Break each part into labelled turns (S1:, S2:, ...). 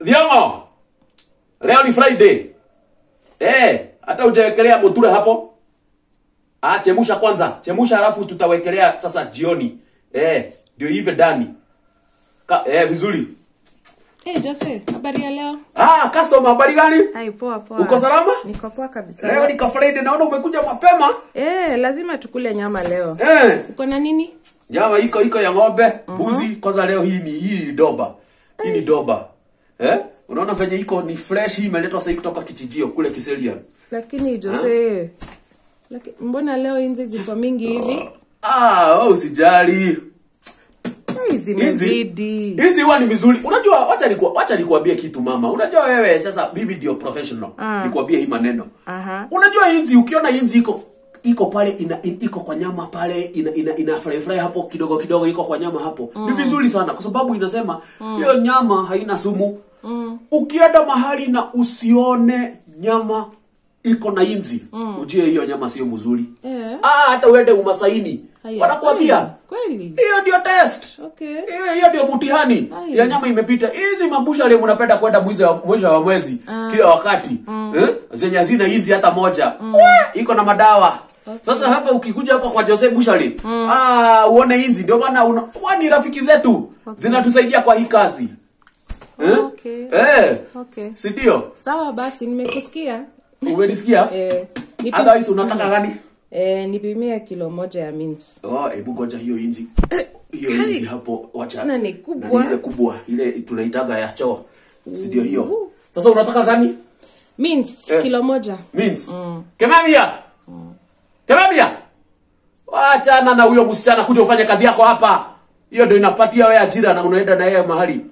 S1: Thiongo. Leo ni Friday. Eh, hata hujawekelea mutura hapo. Ah, chemusha kwanza. Chemusha halafu tutawekelea sasa jioni. Eh, ndio hivi ndani. Ka, eh, vizuri.
S2: Eh, Jose, habari ya leo?
S1: Ah, customer habari gani?
S2: Hai, poa poa.
S1: Uko salama?
S2: Niko poa kabisa.
S1: Leo ni ka Friday naona umekuja mapema.
S2: Eh, lazima tukule nyama leo.
S1: Eh,
S2: Uko na nini?
S1: nyama iko iko ya ng'ombe, mbuzi. Kwanza leo hii ni hii ni doba. Hii ni doba. Eh? Unaona venye iko ni fresh hii imeletwa sasa kutoka kichijio kule Kiserian.
S2: Lakini Jose, laki, mbona leo inzi ziko mingi hivi?
S1: Ah, wewe usijali.
S2: Hey, zimezidi.
S1: Hizi huwa ni vizuri. Unajua wacha nikuwa wacha nikuambie kitu mama. Unajua wewe sasa bibi ndio professional.
S2: Ah.
S1: Nikuambie hii maneno.
S2: Aha.
S1: Unajua inzi ukiona inzi iko iko pale ina, in, iko kwa nyama pale ina ina, ina fry fry hapo kidogo kidogo iko kwa nyama hapo. Ni vizuri sana kwa sababu inasema hiyo nyama haina sumu. Ukienda mahali na usione nyama iko na inzi, ujue hiyo nyama sio mzuri.
S2: Eh.
S1: Ah, hata uende umasaini.
S2: Haya,
S1: Wanakuambia
S2: Kweli?
S1: hiyo ndio test.
S2: Okay.
S1: Hiyo hiyo ndio mtihani
S2: Ai.
S1: ya nyama imepita. Hizi mabusha leo mnapenda kwenda mwisho wa mwisho wa mwezi kila wakati. Eh? Zenye hazina inzi hata moja. Eh, Iko na madawa. Sasa hapa ukikuja hapa kwa Jose Bushari, ah uone inzi ndio maana una huwa ni rafiki zetu. Zinatusaidia kwa hii kazi. Eh?
S2: Okay.
S1: Eh.
S2: Okay.
S1: Si ndio?
S2: Sawa basi, nimekusikia.
S1: Umenisikia?
S2: Eh, nipi,
S1: Otherwise unataka gani?
S2: eh, nipimie kilo moja ya mince.
S1: Oh, hebu ngoja hiyo inzi. Hiyo inzi hapo wacha.
S2: Na ni kubwa.
S1: Na ile kubwa, ile tunaitaga ya choo. Si ndio hiyo? Sasa unataka gani?
S2: Mince
S1: Eh.
S2: kilo moja.
S1: Means. Kemamia. Kemamia. Wachana na huyo msichana kuja ufanye kazi yako hapa. Hiyo ndio inapatia wewe ajira na unaenda na yeye mahali.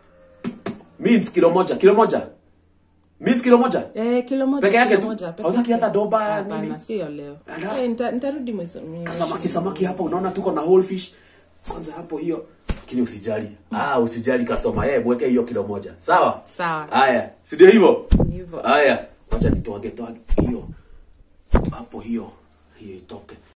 S1: Means kilo moja, kilo moja. Means kilo moja.
S2: Eh, kilo moja.
S1: Peke yake
S2: kilo
S1: tu?
S2: moja, peke
S1: Hautaki
S2: yake.
S1: hata doba, nini?
S2: Hapana, sio leo.
S1: Ala.
S2: Eh, nita- nitarudi mwezi. mwezi-
S1: Samaki samaki hapa unaona tuko na whole fish. Kwanza hapo hiyo. Lakini usijali. Ah, usijali customer. Eh, mweke hiyo kilo moja. Sawa?
S2: Sawa.
S1: Haya, si ndio hivyo?
S2: Ni hivyo.
S1: Haya, wacha nitoage toage hiyo hapo, hiyo hiyo itoke.